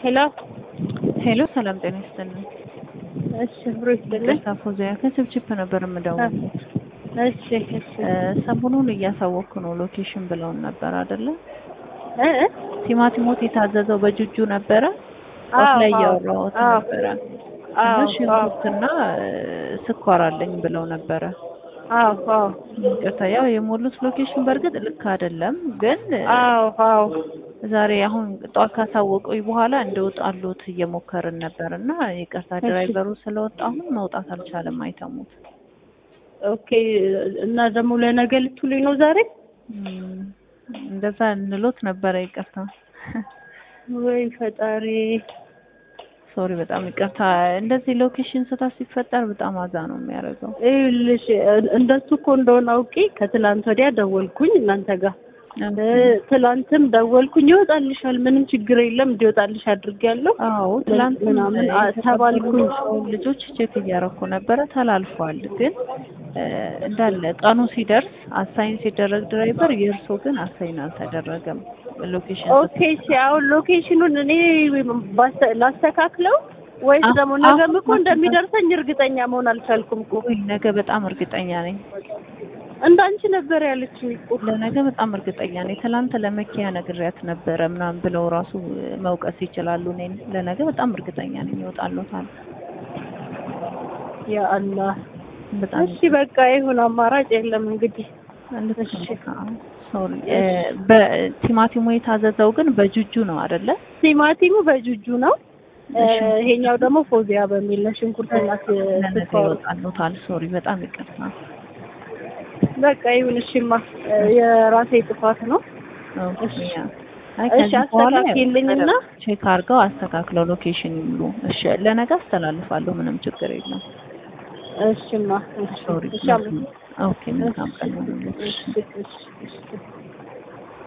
ሄሎ ሄሎ ሰላም ጤና ይስጥልኝ። እሺ ብሮ ይስጥልኝ። ይቅርታ ፎዚያ ከችፕችፕ ነበር የምደውለው። እሺ እሺ እ ሰሞኑን እያሳወቅኩ ነው ሎኬሽን ብለውን ነበር አይደለ? እ እ ቲማቲሞት የታዘዘው በጁጁ ነበረ። ጧት አዎ፣ ላይ አዎ፣ እያወራሁት አዎ። ነበረ እና አዎ ሽንኩርትና እ ስኳር አለኝ ብለው ነበረ። አዎ አዎ ይቅርታ ያው የሞሉት ሎኬሽን በእርግጥ ልክ አይደለም፣ ግን እ አዎ አዎ ዛሬ አሁን ጧት ካሳወቁኝ በኋላ እንደወጣሉት እየሞከርን ነበር እና ይቅርታ ድራይቨሩ ስለወጣ አሁን መውጣት አልቻለም። አይተሙት ኦኬ። እና ደግሞ ለነገ ልትውሉኝ ነው ዛሬ? እም፣ እንደዛ እንሎት ነበረ። ይቅርታ ወይ ፈጣሪ። ሶሪ፣ በጣም ይቅርታ። እንደዚህ ሎኬሽን ስህተት ሲፈጠር በጣም አዛ ነው የሚያደርገው። ይኸውልሽ እንደሱ እኮ እንደሆነ አውቄ ከትላንት ወዲያ ደወልኩኝ እናንተ ጋር እ ትላንትም ደወልኩኝ። ይወጣልሻል፣ ምንም ችግር የለም እንዲወጣልሽ አድርጌያለሁ አዎ ትላንት ምናምን አ- ተባልኩኝ። ልጆች ቼክ እያረኩ ነበረ ተላልፏል። ግን እ እንዳለ ቀኑ ሲደርስ አሳይን ሲደረግ ድራይቨር የእርሶ ግን አሳይን አልተደረገም። ሎኬሽን ኦኬ እሺ፣ አሁን ሎኬሽኑን እኔ ባስተ- ላስተካክለው ወይስ አዎ፣ ደግሞ ነገም አዎ፣ እኮ እንደሚደርሰኝ እርግጠኛ መሆን አልቻልኩም እኮ። ውይ ነገ በጣም እርግጠኛ ነኝ። እንዳንቺ ነበር ያለችኝ እኮ። ለነገ በጣም እርግጠኛ ነኝ። ትላንት ለመኪያ ነግሬያት ነበረ ምናምን ብለው ራሱ መውቀስ ይችላሉ። እኔን ለነገ በጣም እርግጠኛ ነኝ ይወጣሉታል። ያ አላህ። በጣም እሺ በቃ ይሁን፣ አማራጭ የለም እንግዲህ። እሺ። ሶሪ በቲማቲሙ የታዘዘው ግን በጁጁ ነው አይደለ? ቲማቲሙ በጁጁ ነው። እ፣ እሺ። ይሄኛው ደግሞ ፎዚያ በሚል ነው። ሽንኩርትና ስ- ለነገ ስኳሩ። ይወጣሉታል። ሶሪ በጣም ይቅርታ። በቃ ይሁን። እሺማ እ፣ የራሴ ጥፋት ነው። ኦኬ፣ እሺ። ያ። አይ እሺ፣ ከዚህ በኋላ አስተካክልኝና ቼክ አድርገው አስተካክለው ሎኬሽን ይሙሉ። እሺ ለነገ አስተላልፋለሁ። ምንም ችግር የለም። እሺማ። እሺ ሶሪ እሺ አመ- ኦኬ መልካም ቀን ይሁንልሽ። እሺ እሺ እሺ